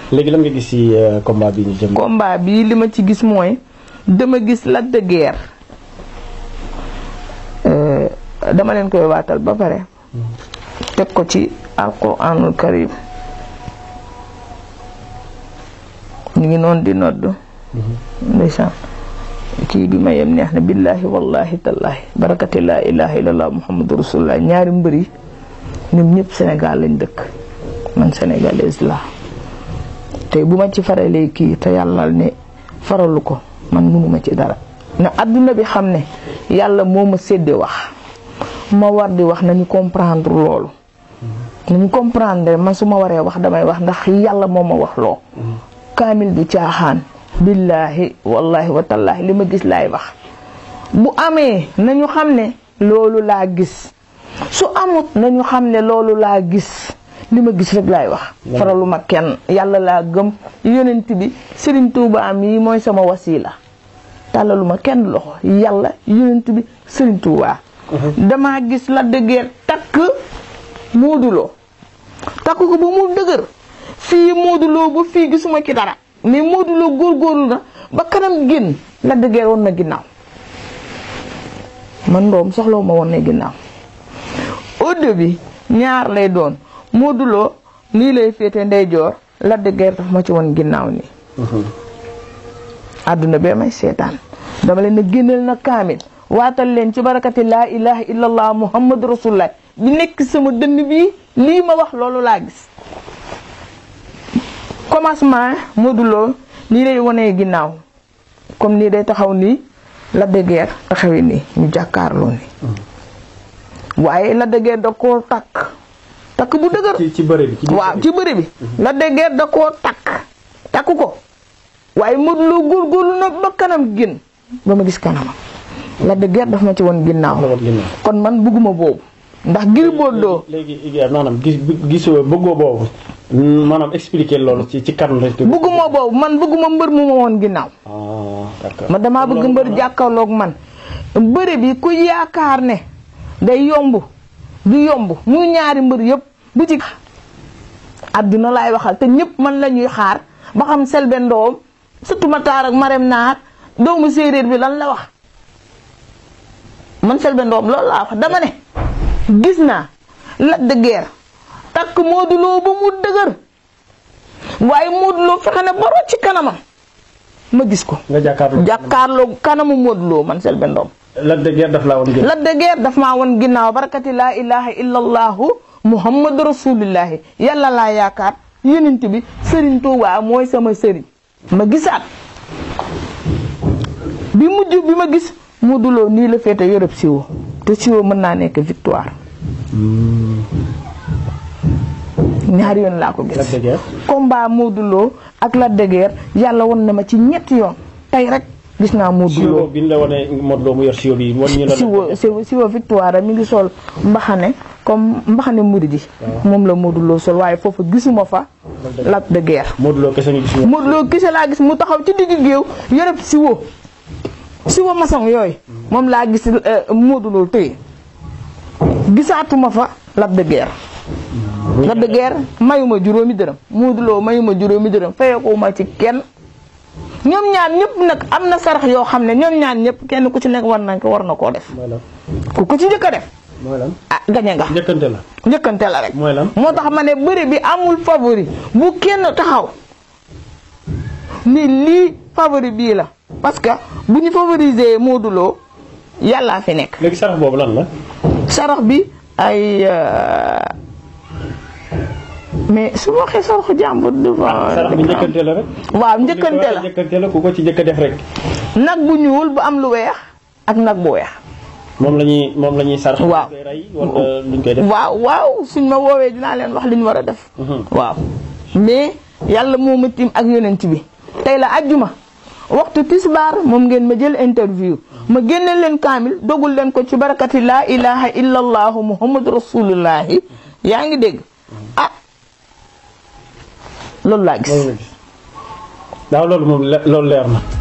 léegi lan nga gis ci combat bi ñu jëm. combat bi li ma ci gis mooy dama gis Lac de Guiers dama leen koy waatal ba pare teg ko ci alquranul karim ñu ngi noonu di nodd ndeysaan kii bi ma yem neex na billahi wallahi tallahi barakati laa ilaha illallah muhammadu rasulullah ñaari mbër yi ñoom ñëpp Sénégal lañ dëkk man sénégalaise la tey bu ma ci faralee kii te yàlla ne faralu ko man mënuma ci dara na adduna bi xam ne yàlla moo ma séddee wax ma war di wax nañu comprendre loolu nañu comprendre man su ma waree wax damay wax ndax yàlla moo ma wax loo kaamil du caaxaan billaahi wallahi wa tallaahi li ma gis laay wax bu amee nañu xam ne loolu laa gis su amut nañu xam ne loolu laa gis li ma gis rek laay wax faralu ma kenn yàlla laa gëm yonent bi Serigne Touba mii mooy sama wasila tàllalu ma kenn loxo yàlla yonent bi Serigne Touba damaa gis la dëggeer takk mooduloo takk ko ba mu dëgër fii mooduloo ba fii gisuma ci dara mais mooduloo góorgóorlu na ba kanam génn la dëggeer woon na ginnaaw man ndoom soxlawu ma woon na ginnaaw au début ñaar lay doon mooduloo nii lay féete ndeyjoor la dëggeer daf ma ci woon ginnaaw nii àdduna bee may seetaan dama leen na génneel na kaamil waatal leen ci barakati laa ilaha illallah muhammadu rasulullah bi nekk sama dënn bi lii ma wax loolu laa gis commencement mooduloo nii lay wanee ginnaaw comme nii day taxaw nii la dëggeer taxawee nii ñu jàkkaarloo nii waaye la dëggeer da koo takk takk bu dëgër ci ci bëre bi. ci waaw ci bëri bi la dëggeer da koo takk takk ko waaye mooduloo góorgóorlu na ba kanam génn ba ma gis kanamam la dëggeer daf ma ci woon ginnaaw kon man bugguma boobu ndax Gris Bordeaux léegi maanaam gis gisoo bëggoo boobu maanaam expliquer loolu ci ci kan la. bugguma boobu man bugguma mbër mu ma woon ginnaaw ah d'accord. ma damaa bëgg mbër jàkkaarloog man bëre bi ku yaakaar ne day yomb du yomb muy ñaari mbër yëpp bu ci àdduna laay waxal te ñëpp man la ñuy xaar ba xam Selbé Ndom surtout Matar ak Marème Naar doomu séeréer bi lan la wax man Selbé Ndom loolu laa wax dama ne gis naa Lac de Guiers takk Modou Lo ba mu dëgër waaye Modou Lo fexe na ba rocc ci kanamam ma gis ko nga jàkkaarloo. jàkkaarloo kanamu Modou Lo man Selbé Ndom Lac de Guiers daf laa woon gën. Lac de Guiers daf maa woon ginnaaw barakati laa ilaha illallahu muhammadu rasulillahi yàlla laa yaakaar yonent bi Serigne Touba mooy sama sëriñ ma gisaat bi mujj bi ma gis Modou Lo nii la féete yërëb siwo te siwo mën naa nekk victoire ñaari yoon laa ko Lac gis de Guiers. combat Modou Lo ak Lac de Guiers yàlla won na ma ci ñetti yoon tey rek gis naa Modou siwo Lo bi ñu la wane Modou Lo mu yor siwo bi wan ñu la. siwo siwo siwo victoire mi ngi sol mbaxane comme mbaxane murid yi moom la Modou Lo sol waaye foofu gisuma fa Lac de Guiers Modou Lo kese nga gis. Modou Lo kese laa gis mu taxaw ci digg géew yërëb siwo siwo maçon yooyu moom laa gis euh, Modou Lo tëye gisaatuma fa Lac de Guiers Lac de Guiers mayuma juróomi dërëm Modou Lo mayuma juróomi dërëm fayekuma ci kenn ñoom ñaan ñëpp nag am na sarax yoo xam ne ñoom ñaan ñëpp kenn ku ci nekk war nañ ko war na koo def mooy lan ku ko ci njëkk a def mooy lan. ah gañe nga njëkkante la. njëkkante la rek mooy lan. moo tax ma ne bëri bi amul favori bu kenn taxaw ni lii favori bii la parce que bu ñu favoriser Modou Lo yàllaa fi nekk léegi sarax boobu lan la. sarax bi ay euh, mais su ma waxee saraxu jàmbur devant sarax bi njëkkante la rek. waaw njëkkante la njëkkante la ku ko ci njëkk a def rek. nag bu ñuul bu am lu weex ak nag bu weex moom la ñuy moom la ñuy sarax. Waaw. koy rey wala luñ koy def. waaw waaw suñ ma woowee dinaa leen wax li ñu war a def waaw mais yàlla moo ma tiim ak yonent bi tey la ajjuma waxtu tisbaar moom ngeen ma jël interview ma génne leen kaamil dogul leen ko ci barakati laa ilaha illa allahu muhammadu rasulullahi yaa ngi dégg ah loolu laa gis loolu la gis. waaw loolu moom le- loolu leer na.